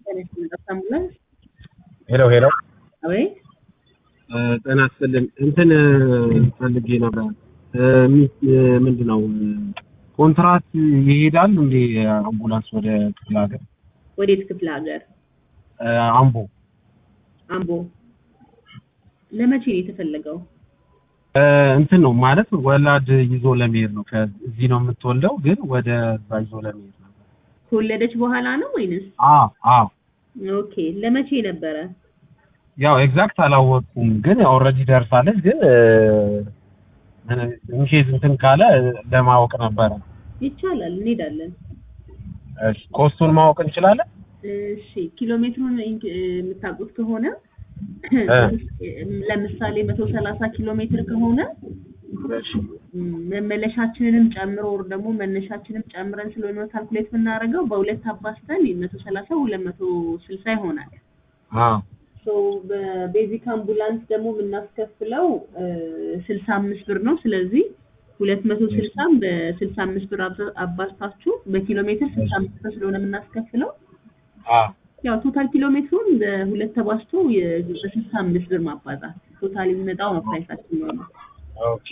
አምቡላንስ ሄሎ ሄሎ አቤት ጤና ይስጥልኝ። እንትን ፈልጌ ነበር። ምንድን ነው ኮንትራት ይሄዳል እንዴ አምቡላንስ ወደ ክፍለ ሀገር? ወዴት ክፍለ ሀገር? አምቦ አምቦ። ለመቼ ነው የተፈለገው? እንትን ነው ማለት ወላድ ይዞ ለመሄድ ነው። ከዚህ ነው የምትወልደው፣ ግን ወደ እዛ ይዞ ለመሄድ ነበር። ከወለደች በኋላ ነው ወይንስ? አዎ አዎ። ኦኬ። ለመቼ ነበረ? ያው ኤግዛክት አላወቅኩም፣ ግን ኦልሬዲ ደርሳለች። ግን ኢንኬዝ እንትን ካለ ለማወቅ ነበረ። ይቻላል፣ እንሄዳለን። እሺ፣ ኮስቱን ማወቅ እንችላለን? እሺ፣ ኪሎ ሜትሩን የምታውቁት ከሆነ ለምሳሌ መቶ ሰላሳ ኪሎ ሜትር ከሆነ መመለሻችንንም ጨምሮ ወር ደግሞ መነሻችንም ጨምረን ስለሆነ ካልኩሌት የምናደርገው በሁለት አባስተን መቶ ሰላሳ ሁለት መቶ ስልሳ ይሆናል። ሶ በቤዚክ አምቡላንስ ደግሞ የምናስከፍለው ስልሳ አምስት ብር ነው። ስለዚህ ሁለት መቶ ስልሳም በስልሳ አምስት ብር አባዝታችሁ በኪሎ ሜትር ስልሳ አምስት ብር ስለሆነ የምናስከፍለው ያው ቶታል ኪሎ ሜትሩን በሁለት ተባዝቶ በስልሳ አምስት ብር ማባዛት ቶታል የሚመጣው ነው ፕራይሳችን ነው። ኦኬ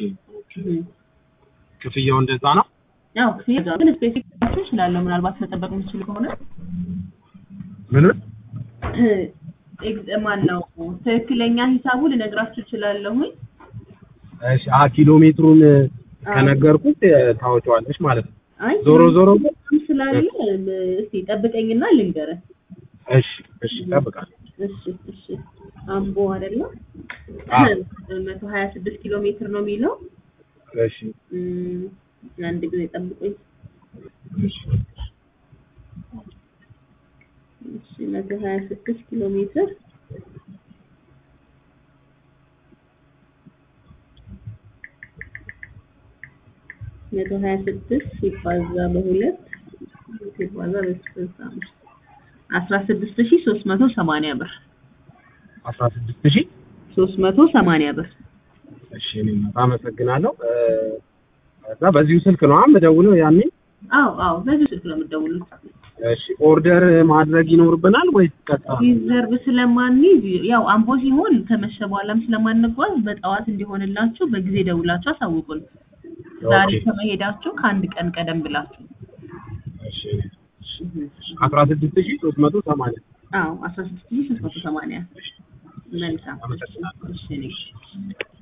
ክፍያው እንደዛ ነው። ያው ክፍያ ግን ስፔሲፊክ እችላለሁ ምናልባት መጠበቅ የምችል ከሆነ ምን ማን ነው ትክክለኛ ሂሳቡ ልነግራችሁ እችላለሁኝ። እሺ አ ኪሎ ሜትሩን ከነገርኩት ታወጪዋለሽ ማለት ነው። አይ ዞሮ ዞሮ ስላለ እስቲ ጠብቀኝና ልንገርህ። እሺ እሺ እጠብቃለሁ። እሺ እሺ አምቦ አይደለም መቶ ሀያ ስድስት ኪሎ ሜትር ነው የሚለው። እሺ አንድ ጊዜ ጠብቁኝ። እሺ እሺ መቶ ሀያ ስድስት ኪሎ ሜትር መቶ ሀያ ስድስት ሲባዛ በሁለት ሲባዛ በስልሳ አምስት አስራ ስድስት ሺህ ሶስት መቶ ሰማንያ ብር አስራ ስድስት ሺህ ሶስት መቶ ሰማንያ ብር። እሺ እኔም አመሰግናለሁ። እዛ በዚሁ ስልክ ነው የምደውለው ያኔ? አዎ አዎ፣ በዚህ ስልክ ነው የምትደውሉት። እሺ ኦርደር ማድረግ ይኖርብናል ወይስ ቀጥታ? ሪዘርቭ ስለማንይዝ ያው አምቦ ሲሆን ከመሸ በኋላም ስለማንጓዝ በጠዋት እንዲሆንላችሁ በጊዜ ደውላችሁ አሳውቁን። ዛሬ ከመሄዳችሁ ከአንድ ቀን ቀደም ብላችሁ። እሺ አስራ ስድስት ሺህ ሶስት መቶ ሰማንያ አዎ አስራ ስድስት ሺህ ሶስት መቶ ሰማንያ መልካም። አመሰግናለሁ። እሺ እኔ